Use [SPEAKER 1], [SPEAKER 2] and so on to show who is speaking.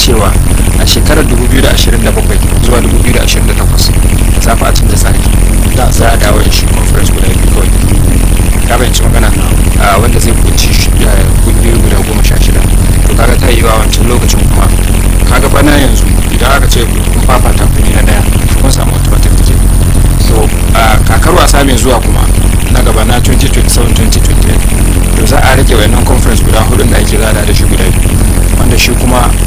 [SPEAKER 1] cewa a shekarar 2027 zuwa 2028 za fa a canza tsari za a dawo da shi conference guda biyu kawai ka bayanci magana a wanda zai kunci kungiyoyi guda goma sha shida to kaga ta yi wa wancan lokacin kuma kaga bana yanzu idan aka ce kun fafata kuni na daya kun samu automatic ticket so a kakar wasa mai zuwa kuma na gaba na 2027-2028 to za a rage wayannan conference guda hudun da ake zada da shi guda biyu wanda shi kuma